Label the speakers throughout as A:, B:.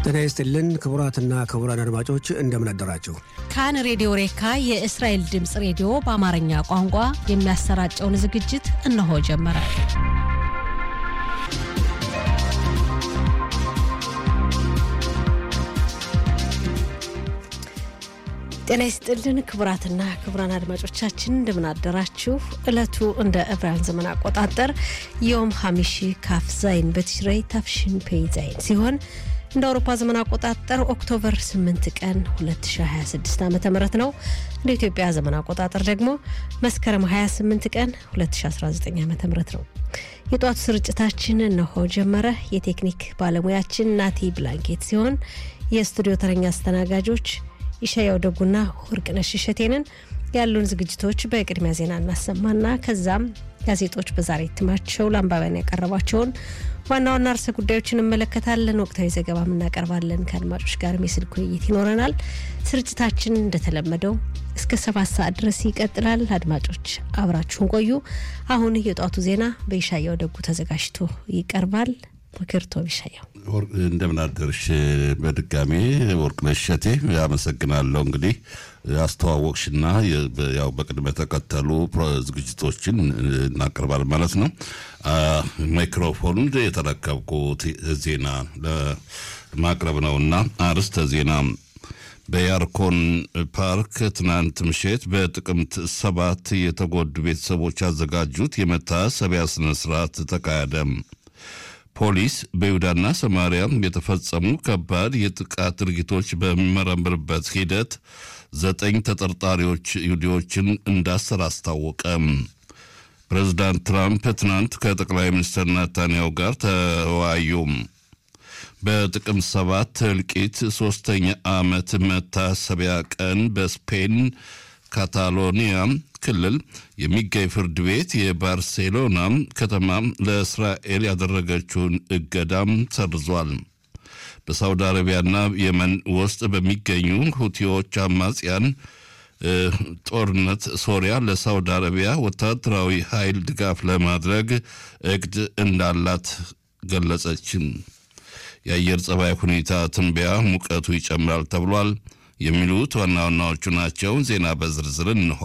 A: ጤና ይስጥልን ክቡራትና ክቡራን አድማጮች እንደምን አደራችሁ።
B: ካን ሬዲዮ ሬካ የእስራኤል ድምፅ ሬዲዮ በአማርኛ ቋንቋ የሚያሰራጨውን ዝግጅት እነሆ ጀመረ። ጤና ይስጥልን ክቡራትና ክቡራን አድማጮቻችን እንደምን አደራችሁ። ዕለቱ እንደ ዕብራውያን ዘመን አቆጣጠር ዮም ሀሚሺ ካፍ ዛይን በትሽረይ ታፍሽን ፔይ ዛይን ሲሆን እንደ አውሮፓ ዘመን አቆጣጠር ኦክቶበር 8 ቀን 2026 ዓ ም ነው። እንደ ኢትዮጵያ ዘመን አቆጣጠር ደግሞ መስከረም 28 ቀን 2019 ዓ ም ነው። የጧቱ ስርጭታችን እነሆ ጀመረ። የቴክኒክ ባለሙያችን ናቲ ብላንኬት ሲሆን የስቱዲዮ ተረኛ አስተናጋጆች ይሻያው ደጉና ወርቅነሽ እሸቴንን ያሉን ዝግጅቶች በቅድሚያ ዜና እናሰማና ከዛም ጋዜጦች በዛሬ እትማቸው ለአንባቢያን ያቀረቧቸውን ዋና ዋና ርዕሰ ጉዳዮችን እንመለከታለን። ወቅታዊ ዘገባም እናቀርባለን። ከአድማጮች ጋርም የስልክ ውይይት ይኖረናል። ስርጭታችን እንደተለመደው እስከ ሰባት ሰዓት ድረስ ይቀጥላል። አድማጮች አብራችሁን ቆዩ። አሁን የጧቱ ዜና በይሻያው ደጉ ተዘጋጅቶ ይቀርባል። ምክርቶ ይሻያው
C: እንደምን አደርሽ? በድጋሜ ወርቅነሽ እሸቴ አመሰግናለሁ። እንግዲህ አስተዋወቅሽና ያው በቅድመ ተከተሉ ዝግጅቶችን እናቀርባለን ማለት ነው። ማይክሮፎን የተረከብኩት ዜና ለማቅረብ ነው እና አርዕስተ ዜና በያርኮን ፓርክ ትናንት ምሽት በጥቅምት ሰባት የተጎዱ ቤተሰቦች ያዘጋጁት የመታሰቢያ ስነስርዓት ተካሄደ። ፖሊስ በይሁዳና ሰማሪያ የተፈጸሙ ከባድ የጥቃት ድርጊቶች በሚመረምርበት ሂደት ዘጠኝ ተጠርጣሪዎች ይሁዲዎችን እንዳሰር አስታወቀ። ፕሬዚዳንት ትራምፕ ትናንት ከጠቅላይ ሚኒስትር ናታንያሁ ጋር ተወያዩ። በጥቅምት ሰባት እልቂት ሶስተኛ ዓመት መታሰቢያ ቀን በስፔን ካታሎኒያ ክልል የሚገኝ ፍርድ ቤት የባርሴሎና ከተማ ለእስራኤል ያደረገችውን እገዳም ሰርዟል። በሳውዲ አረቢያና የመን ውስጥ በሚገኙ ሁቲዎች አማጽያን ጦርነት ሶሪያ ለሳውዲ አረቢያ ወታደራዊ ኃይል ድጋፍ ለማድረግ እቅድ እንዳላት ገለጸችም። የአየር ጸባይ ሁኔታ ትንበያ ሙቀቱ ይጨምራል ተብሏል። የሚሉት ዋና ዋናዎቹ ናቸው። ዜና በዝርዝር እንሆ።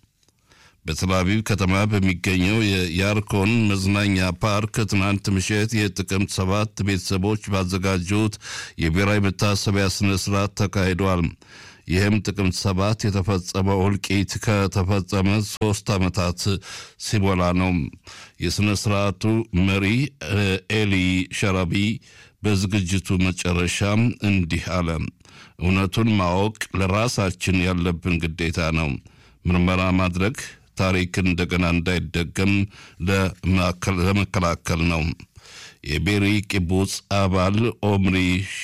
C: በተላቪቭ ከተማ በሚገኘው የያርኮን መዝናኛ ፓርክ ትናንት ምሽት የጥቅምት ሰባት ቤተሰቦች ባዘጋጁት የብሔራዊ መታሰቢያ ስነ ስርዓት ተካሂዷል። ይህም ጥቅምት ሰባት የተፈጸመው እልቂት ከተፈጸመ ሶስት ዓመታት ሲሞላ ነው። የሥነ ስርዓቱ መሪ ኤሊ ሸራቢ በዝግጅቱ መጨረሻም እንዲህ አለ። እውነቱን ማወቅ ለራሳችን ያለብን ግዴታ ነው። ምርመራ ማድረግ ታሪክን እንደገና እንዳይደገም ለመከላከል ነው። የቤሪ ቂቡጽ አባል ኦምሪ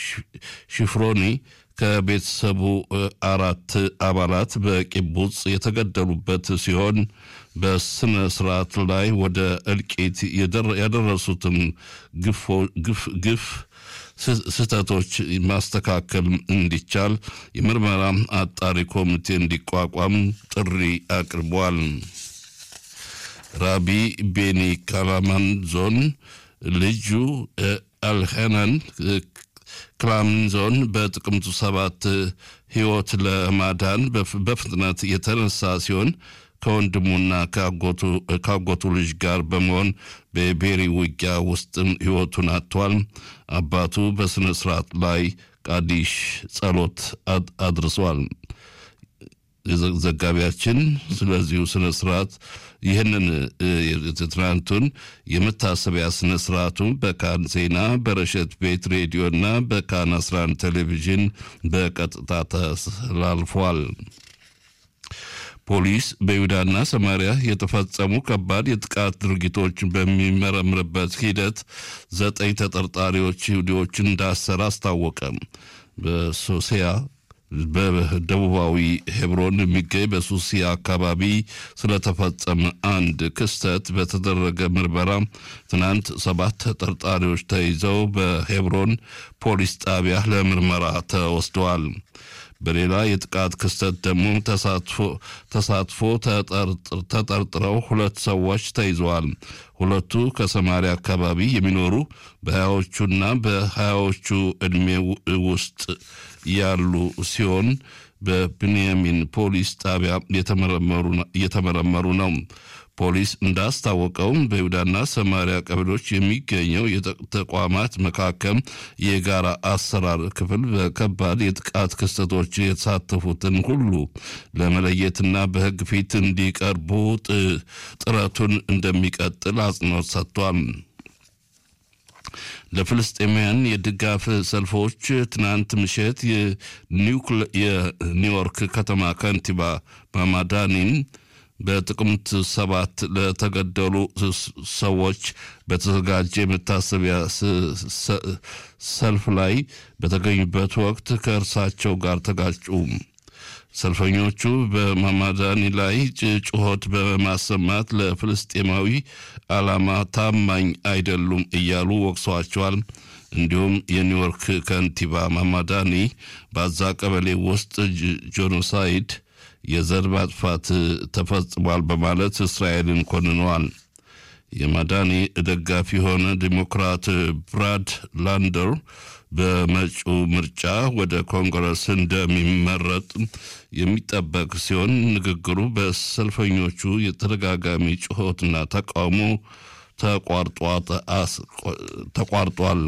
C: ሽፍሮኒ ከቤተሰቡ አራት አባላት በቂቡጽ የተገደሉበት ሲሆን በስነ ስርዓት ላይ ወደ እልቂት ያደረሱትን ግፍ ስህተቶች ማስተካከል እንዲቻል የምርመራ አጣሪ ኮሚቴ እንዲቋቋም ጥሪ አቅርቧል። ራቢ ቤኒ ካላማን ዞን ልጁ አልሄናን ክላምንዞን በጥቅምቱ ሰባት ሕይወት ለማዳን በፍጥነት የተነሳ ሲሆን ከወንድሙና ከአጎቱ ልጅ ጋር በመሆን በቤሪ ውጊያ ውስጥ ሕይወቱን አጥቷል። አባቱ በሥነ ሥርዓት ላይ ቃዲሽ ጸሎት አድርሷል። ዘጋቢያችን ስለዚሁ ስነ ስርዓት ይህንን ትናንቱን የመታሰቢያ ስነ ስርዓቱ በካን ዜና በረሸት ቤት ሬዲዮና በካን 11 ቴሌቪዥን በቀጥታ ተላልፏል። ፖሊስ በይሁዳና ሰማሪያ የተፈጸሙ ከባድ የጥቃት ድርጊቶችን በሚመረምርበት ሂደት ዘጠኝ ተጠርጣሪዎች ይሁዲዎችን እንዳሰረ አስታወቀ። በሶሲያ በደቡባዊ ሄብሮን የሚገኝ በሱሲያ አካባቢ ስለተፈጸመ አንድ ክስተት በተደረገ ምርመራ ትናንት ሰባት ተጠርጣሪዎች ተይዘው በሄብሮን ፖሊስ ጣቢያ ለምርመራ ተወስደዋል። በሌላ የጥቃት ክስተት ደግሞ ተሳትፎ ተጠርጥረው ሁለት ሰዎች ተይዘዋል። ሁለቱ ከሰማሪያ አካባቢ የሚኖሩ በሀያዎቹና በሀያዎቹ ዕድሜ ውስጥ ያሉ ሲሆን በብንያሚን ፖሊስ ጣቢያ እየተመረመሩ ነው። ፖሊስ እንዳስታወቀው በይሁዳና ሰማሪያ ቀበሌዎች የሚገኘው የተቋማት መካከል የጋራ አሰራር ክፍል በከባድ የጥቃት ክስተቶች የተሳተፉትን ሁሉ ለመለየትና በሕግ ፊት እንዲቀርቡ ጥረቱን እንደሚቀጥል አጽንኦት ሰጥቷል። ለፍልስጤማውያን የድጋፍ ሰልፎች ትናንት ምሽት የኒውዮርክ ከተማ ከንቲባ ማማዳኒን በጥቅምት ሰባት ለተገደሉ ሰዎች በተዘጋጀ የመታሰቢያ ሰልፍ ላይ በተገኙበት ወቅት ከእርሳቸው ጋር ተጋጩ። ሰልፈኞቹ በማማዳኒ ላይ ጩኸት በማሰማት ለፍልስጤማዊ ዓላማ ታማኝ አይደሉም እያሉ ወቅሰዋቸዋል። እንዲሁም የኒውዮርክ ከንቲባ ማማዳኒ በዛ ቀበሌ ውስጥ ጄኖሳይድ የዘር ማጥፋት ተፈጽሟል በማለት እስራኤልን ኮንነዋል። የማዳኒ ደጋፊ የሆነ ዲሞክራት ብራድ ላንደር በመጪው ምርጫ ወደ ኮንግረስ እንደሚመረጥ የሚጠበቅ ሲሆን ንግግሩ በሰልፈኞቹ የተደጋጋሚ ጩኸትና ተቃውሞ ተቋርጧል።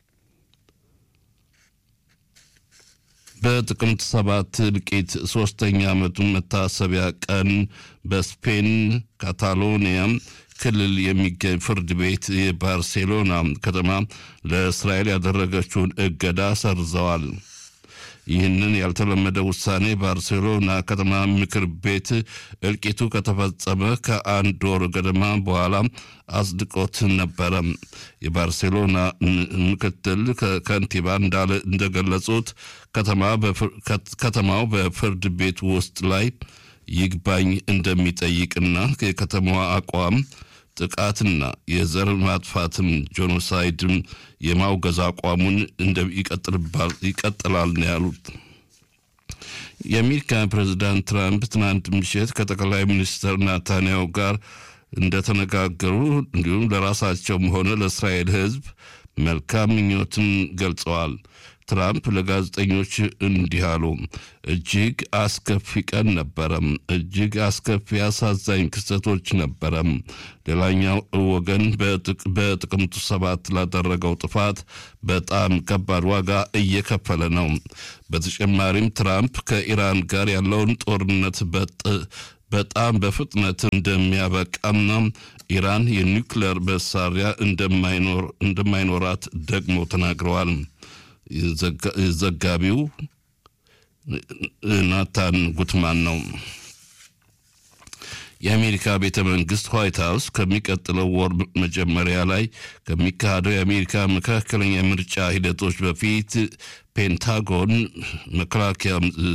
C: በጥቅምት ሰባት እልቂት ሶስተኛ ዓመቱን መታሰቢያ ቀን በስፔን ካታሎኒያ ክልል የሚገኝ ፍርድ ቤት የባርሴሎና ከተማ ለእስራኤል ያደረገችውን እገዳ ሰርዘዋል። ይህንን ያልተለመደ ውሳኔ ባርሴሎና ከተማ ምክር ቤት እልቂቱ ከተፈጸመ ከአንድ ወር ገደማ በኋላ አጽድቆት ነበረ። የባርሴሎና ምክትል ከንቲባ እንደገለጹት ከተማው በፍርድ ቤት ውስጥ ላይ ይግባኝ እንደሚጠይቅና የከተማዋ አቋም ጥቃትና የዘር ማጥፋትን ጄኖሳይድም የማውገዝ አቋሙን ይቀጥላል ነው ያሉት። የአሜሪካ ፕሬዚዳንት ትራምፕ ትናንት ምሽት ከጠቅላይ ሚኒስትር ናታንያሁ ጋር እንደተነጋገሩ እንዲሁም ለራሳቸውም ሆነ ለእስራኤል ሕዝብ መልካም ምኞትን ገልጸዋል። ትራምፕ ለጋዜጠኞች እንዲህ አሉ። እጅግ አስከፊ ቀን ነበረም። እጅግ አስከፊ አሳዛኝ ክስተቶች ነበረም። ሌላኛው ወገን በጥቅምቱ ሰባት ላደረገው ጥፋት በጣም ከባድ ዋጋ እየከፈለ ነው። በተጨማሪም ትራምፕ ከኢራን ጋር ያለውን ጦርነት በጣም በፍጥነት እንደሚያበቃና ኢራን የኒውክሌር መሳሪያ እንደማይኖራት ደግሞ ተናግረዋል። ዘጋቢው ናታን ጉትማን ነው። የአሜሪካ ቤተ መንግስት ዋይት ሀውስ ከሚቀጥለው ወር መጀመሪያ ላይ ከሚካሄደው የአሜሪካ መካከለኛ ምርጫ ሂደቶች በፊት ፔንታጎን መከላከያ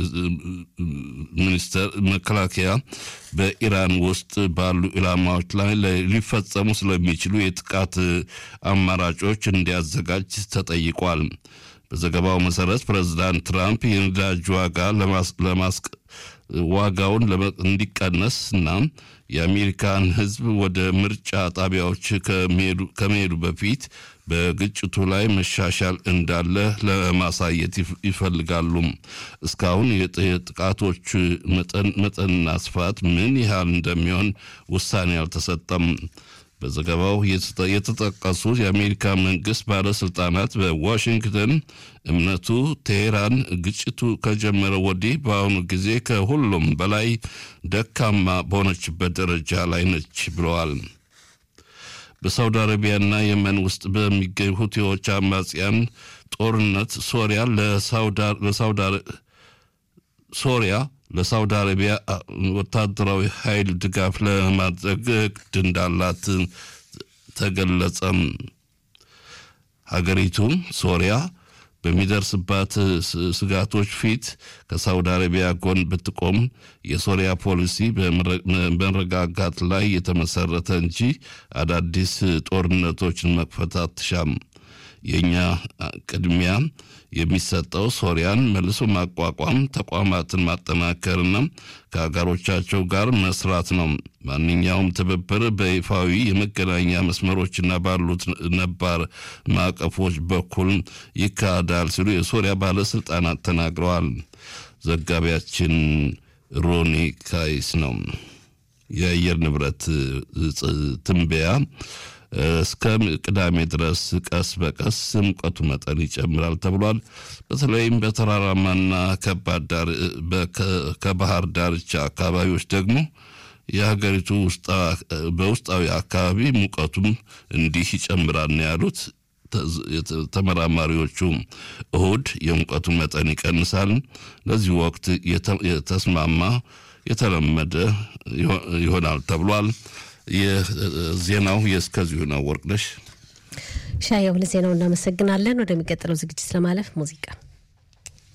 C: ሚኒስተር መከላከያ በኢራን ውስጥ ባሉ ኢላማዎች ላይ ሊፈጸሙ ስለሚችሉ የጥቃት አማራጮች እንዲያዘጋጅ ተጠይቋል። በዘገባው መሰረት ፕሬዚዳንት ትራምፕ የነዳጅ ዋጋ ለማስቀ ዋጋውን እንዲቀነስ እና የአሜሪካን ሕዝብ ወደ ምርጫ ጣቢያዎች ከመሄዱ በፊት በግጭቱ ላይ መሻሻል እንዳለ ለማሳየት ይፈልጋሉ። እስካሁን የጥቃቶች መጠንና ስፋት ምን ያህል እንደሚሆን ውሳኔ አልተሰጠም። በዘገባው የተጠቀሱት የአሜሪካ መንግስት ባለስልጣናት በዋሽንግተን እምነቱ ቴሄራን ግጭቱ ከጀመረ ወዲህ በአሁኑ ጊዜ ከሁሉም በላይ ደካማ በሆነችበት ደረጃ ላይ ነች ብለዋል። በሳውዲ አረቢያና የመን ውስጥ በሚገኙ ሁቲዎች አማጽያን ጦርነት ሶሪያ ሶሪያ ለሳውዲ አረቢያ ወታደራዊ ኃይል ድጋፍ ለማድረግ እቅድ እንዳላት ተገለጸም። ሀገሪቱ ሶሪያ በሚደርስባት ስጋቶች ፊት ከሳውዲ አረቢያ ጎን ብትቆም የሶሪያ ፖሊሲ በመረጋጋት ላይ የተመሰረተ እንጂ አዳዲስ ጦርነቶችን መክፈት አትሻም። የእኛ ቅድሚያ የሚሰጠው ሶሪያን መልሶ ማቋቋም፣ ተቋማትን ማጠናከርና ከሀገሮቻቸው ጋር መስራት ነው። ማንኛውም ትብብር በይፋዊ የመገናኛ መስመሮችና ባሉት ነባር ማዕቀፎች በኩል ይካሄዳል ሲሉ የሶሪያ ባለስልጣናት ተናግረዋል። ዘጋቢያችን ሮኒ ካይስ ነው። የአየር ንብረት ትንበያ እስከ ቅዳሜ ድረስ ቀስ በቀስ ሙቀቱ መጠን ይጨምራል ተብሏል። በተለይም በተራራማና ከባህር ዳርቻ አካባቢዎች ደግሞ የሀገሪቱ በውስጣዊ አካባቢ ሙቀቱም እንዲህ ይጨምራል ነው ያሉት ተመራማሪዎቹ። እሁድ የሙቀቱ መጠን ይቀንሳል። ለዚህ ወቅት የተስማማ የተለመደ ይሆናል ተብሏል። የዜናው የእስከዚሁ ነው። ወርቅነሽ
B: ሻየው ለዜናው እናመሰግናለን። ወደሚቀጥለው ዝግጅት ለማለፍ ሙዚቃ